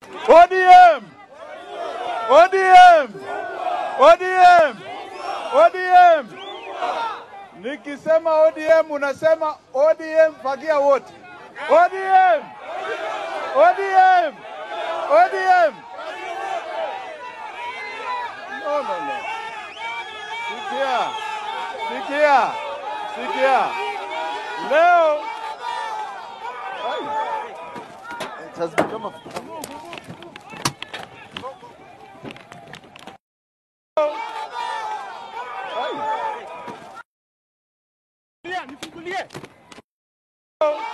ODM! ODM! ODM! ODM! Nikisema ODM unasema ODM fagia wote. ODM! ODM! ODM! No, no, no. Sikia, sikia, sikia. Leo Ai. It has become a Ai. Nifungulie.